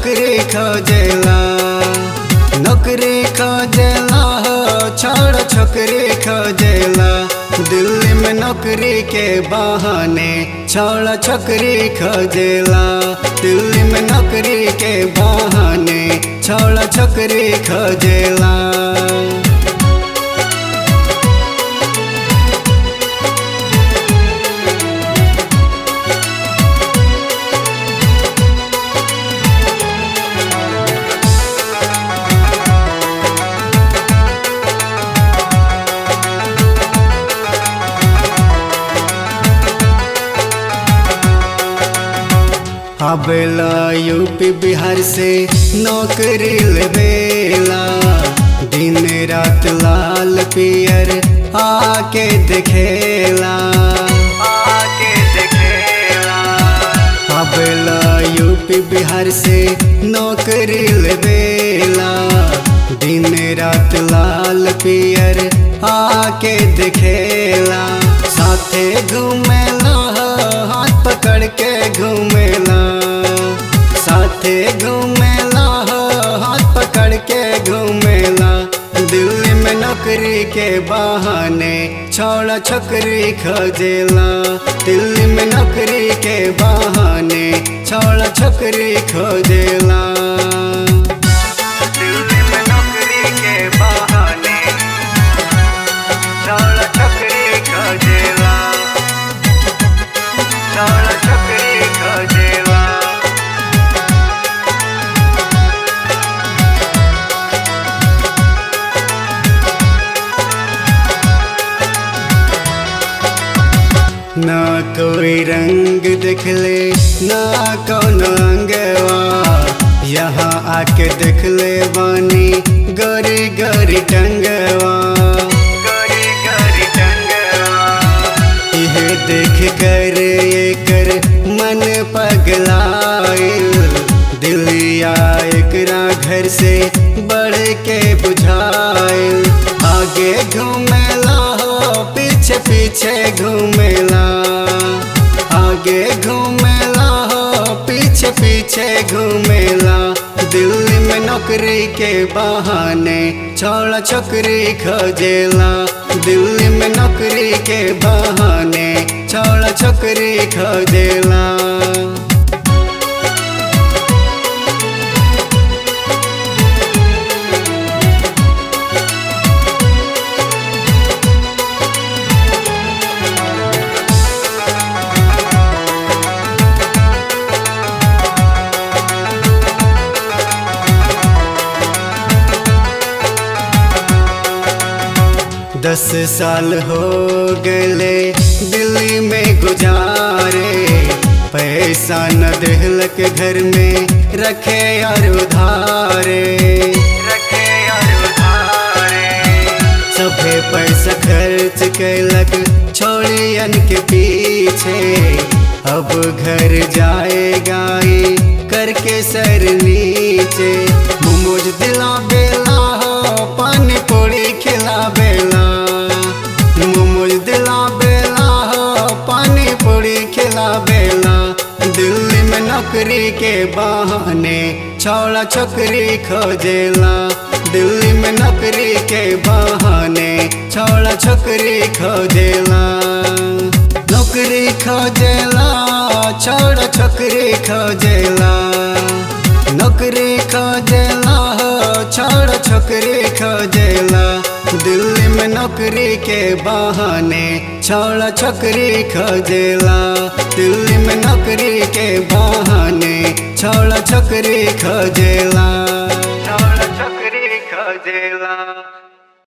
छोकरी खोजेला नौकरी खोजेला हो छोड़ छोकरी खोजेला दिल्ली में नौकरी के बहाने छोड़ छोकरी खोजेला दिल्ली में नौकरी के बहाने छोड़ छोकरी खोजेला आवेला यूपी बिहार से नौकरी लेवेला दिन रात लाल पियर आके देखेला आके देखेला आवेला यूपी बिहार से नौकरी लेवेला दिन रात लाल पियर आके देखेला साथे घूमेला हाथ पकड़ के घूमेला साथे घूमेला हाथ पकड़ के घूमेला दिल्ली में नौकरी के बहाने छोड़ा छोकरी खोजेला दिल्ली में नौकरी के बहाने छोड़ा छोकरी खोजेला दिल्ली में नौकरी के बहाने छोड़ा छोकरी खोजेला छोड़ा छोकरी खोजेला ना कोई रंग दिखले ना कौन अंगवा यहाँ आके देख ले बानी गरी गरी टंगवा गरी गरी टंगवा यह देख कर ये कर मन पगलाइल दिलिया एकरा घर से बढ़ के बुझाइल आगे घूमेला हो पीछे पीछे घूमेला आगे घूमेला हो पीछे पीछे घूमेला दिल्ली में नौकरी के बहाने छोड़ा छोकरी खोजेला दिल्ली में नौकरी के बहाने छोड़ा छोकरी खोजेला दस साल हो गए दिल्ली में गुजारे पैसा न दिलक घर में रखे यार उधारे रखे यार उधारे सभे पैसा खर्च कैलक छोड़ियन के पीछे अब घर जाएगा करके सर नीचे मोमोज दिला बेला हो पानी पूरी खिला बेला मोमोज दिला बेला हो पानी पूरी खिला बेला दिल्ली में नौकरी के बहाने छोड़ा छोकरी खोजेला दिल्ली में नौकरी के बहाने छोड़ा छोकरी खोजेला नौकरी खोजेला छोड़ा छोकरी खोजेला नौकरी खोजेला हो छोड़ छोकरी खोजेला दिल्ली में नौकरी के बहाने छोड़ा छोकरी खोजेला दिल्ली में नौकरी के बहाने छोड़ा छोकरी खोजेला छोड़ा छोकरी खोजेला